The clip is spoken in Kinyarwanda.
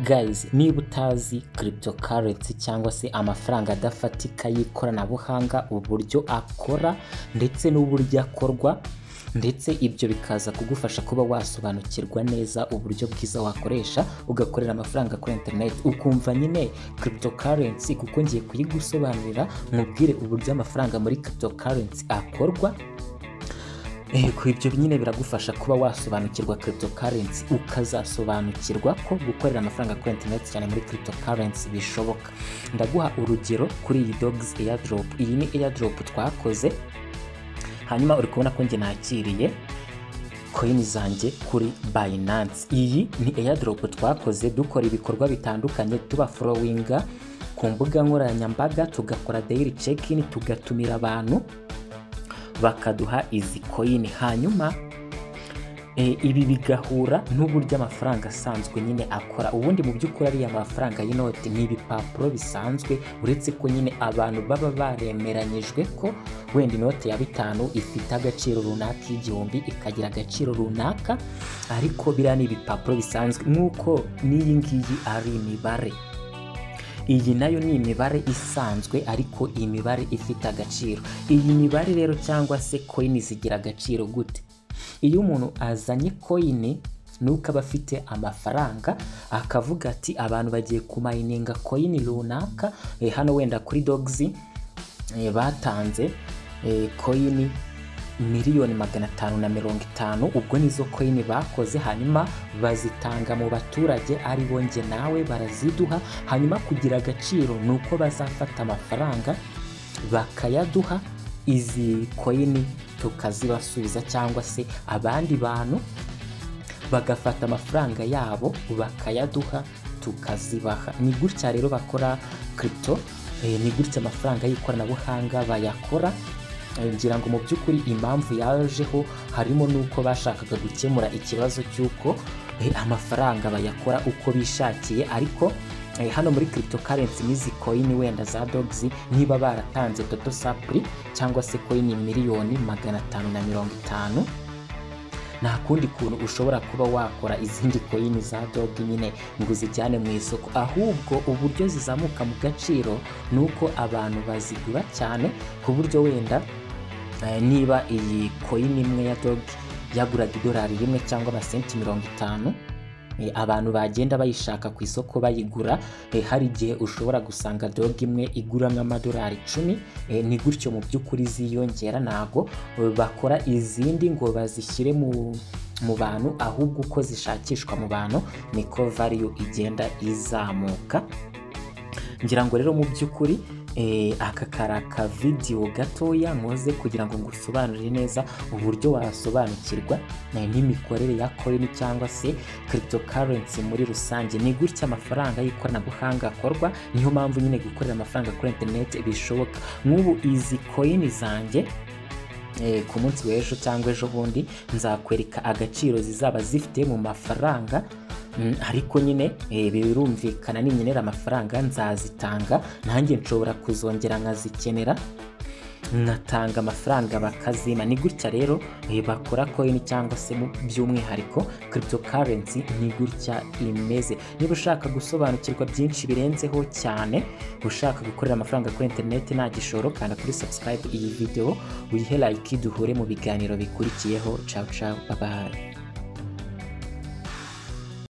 Guys niba utazi cryptocurrency cyangwa se amafaranga adafatika y'ikoranabuhanga uburyo akora ndetse n'uburyo akorwa ndetse ibyo bikaza kugufasha kuba wasobanukirwa neza uburyo bwiza wakoresha ugakorera amafaranga kuri internet ukumva nyine cryptocurrency kuko ngiye kuyigusobanurira nkubwire uburyo amafaranga muri cryptocurrency akorwa Yego ibyo nyine biragufasha kuba wasobanukirwa cryptocurrency ukazasobanukirwa ko gukorera amafaranga kuri internet cyane muri cryptocurrency bishoboka ndaguha urugero kuri iyi dogs airdrop iyi ni airdrop twakoze hanyuma uri kubona ko njye nakiriye koyini zanjye kuri Binance iyi ni airdrop twakoze dukora ibikorwa bitandukanye tuba followinga ku mbuga nkoranyambaga tugakora daily check-in tugatumira abantu bakaduha izi koyini hanyuma e, ibi bigahura n'uburyo amafaranga asanzwe nyine akora ubundi mu by'ukuri ariya mafaranga y'inoti ni ibipapuro bisanzwe uretse ko nyine abantu baba baremeranyijwe ko wenda inote ya bitanu ifite agaciro runaka y'igihumbi ikagira agaciro runaka ariko biriya ni ibipapuro bisanzwe nk'uko n'iyi ngiyi ari imibare iyi nayo ni imibare isanzwe ariko iyi mibare ifite agaciro iyi mibare rero cyangwa se koyini zigira agaciro gute iyo umuntu azanye koyini nuko aba afite amafaranga akavuga ati abantu bagiye kumayininga koyini runaka eh, hano wenda kuri dogizi eh, batanze eh, koyini miliyoni magana atanu na mirongo itanu ubwo nizo koyini bakoze hanyuma bazitanga mu baturage ari bo njye nawe baraziduha hanyuma kugira agaciro ni uko bazafata amafaranga bakayaduha izi koyini tukazibasubiza cyangwa se abandi bantu bagafata amafaranga yabo bakayaduha tukazibaha ni gutya rero bakora kirito ni gutya amafaranga y'ikoranabuhanga bayakora ngira ngo mu by'ukuri impamvu yajeho harimo n'uko bashakaga gukemura ikibazo cy'uko amafaranga bayakora uko bishakiye ariko hano muri cryptocurrency n'izi koyini wenda za dogs niba baratanze toto sapuri cyangwa se koyini miliyoni magana atanu na mirongo itanu nta kundi kuntu ushobora kuba wakora izindi koyini za dogi nyine ngo uzijyane mu isoko ahubwo uburyo zizamuka mu gaciro ni uko abantu bazigura cyane ku buryo wenda niba iyi koyini imwe ya dogi yaguraga idolari rimwe cyangwa amasenti mirongo itanu abantu bagenda bayishaka ku isoko bayigura hari igihe ushobora gusanga doga imwe igura nk'amadolari icumi ni gutyo mu by'ukuri ziyongera ntabwo bakora izindi ngo bazishyire mu bantu ahubwo uko zishakishwa mu bantu niko variyo igenda izamuka ngira ngo rero mu by'ukuri aka kari akavidiyo gatoya muze kugira ngo ngusobanurire neza uburyo wasobanukirwa n'imikorere ya koyini cyangwa se cryptocurrency muri rusange ni gutya amafaranga y'ikoranabuhanga akorwa niyo mpamvu nyine gukorera amafaranga kuri interineti bishoboka nk'ubu izi koyini zanjye ku munsi w'ejo cyangwa ejo bundi nzakwereka agaciro zizaba zifite mu mafaranga ariko nyine birumvikana n'inkenera amafaranga nzazitanga nanjye nshobora kuzongera nkazikenera nkatanga amafaranga bakazima ni gutya rero bakora koyini cyangwa se by'umwihariko cryptocurrency ni gutya imeze niba ushaka gusobanukirwa byinshi birenzeho cyane ushaka gukorera amafaranga kuri interineti nta gishoro kanda kuri subscribe iyi video uyihe like duhure mu biganiro bikurikiyeho ciao ciao bye